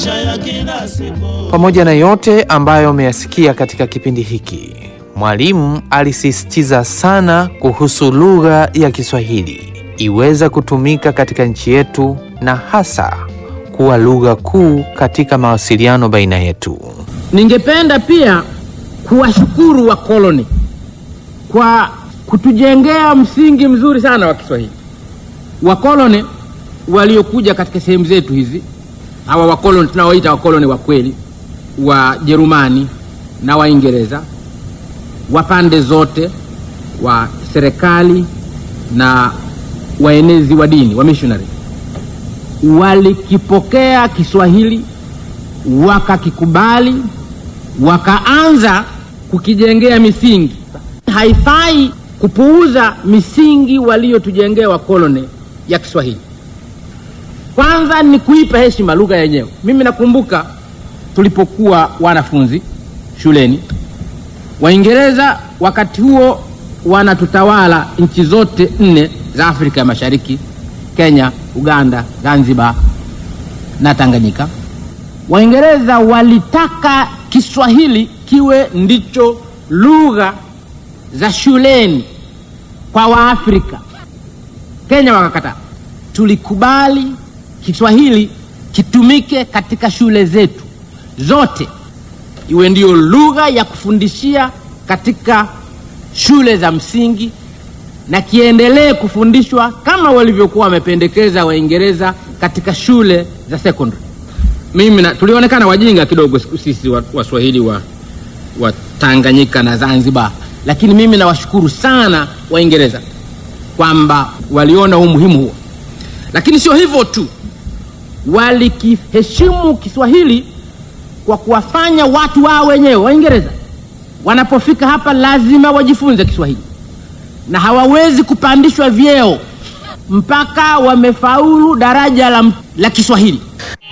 maisha ya kila siku. Pamoja na yote ambayo umeyasikia katika kipindi hiki, mwalimu alisisitiza sana kuhusu lugha ya Kiswahili iweza kutumika katika nchi yetu na hasa kuwa lugha kuu katika mawasiliano baina yetu. Ningependa pia kuwashukuru wakoloni kwa kutujengea msingi mzuri sana wa Kiswahili. Wakoloni waliokuja katika sehemu zetu hizi, hawa wakoloni tunaoita wakoloni wa kweli, Wajerumani na Waingereza wa pande zote, wa serikali na waenezi wa dini, wa missionary, walikipokea Kiswahili wakakikubali wakaanza kukijengea misingi. Haifai kupuuza misingi waliotujengea wakoloni ya Kiswahili. Kwanza ni kuipa heshima lugha yenyewe. Mimi nakumbuka tulipokuwa wanafunzi shuleni, Waingereza wakati huo wanatutawala nchi zote nne za Afrika ya Mashariki, Kenya, Uganda, Zanzibar na Tanganyika. Waingereza walitaka Kiswahili kiwe ndicho lugha za shuleni kwa Waafrika. Kenya wakakataa. Tulikubali Kiswahili kitumike katika shule zetu zote, iwe ndiyo lugha ya kufundishia katika shule za msingi na kiendelee kufundishwa kama walivyokuwa wamependekeza Waingereza katika shule za secondary. Mimi na, tulionekana wajinga kidogo sisi Waswahili wa, wa Tanganyika na Zanzibar, lakini mimi nawashukuru sana Waingereza kwamba waliona umuhimu huo. Lakini sio hivyo tu, walikiheshimu Kiswahili kwa kuwafanya watu wao wenyewe. Waingereza wanapofika hapa lazima wajifunze Kiswahili na hawawezi kupandishwa vyeo mpaka wamefaulu daraja la, la Kiswahili.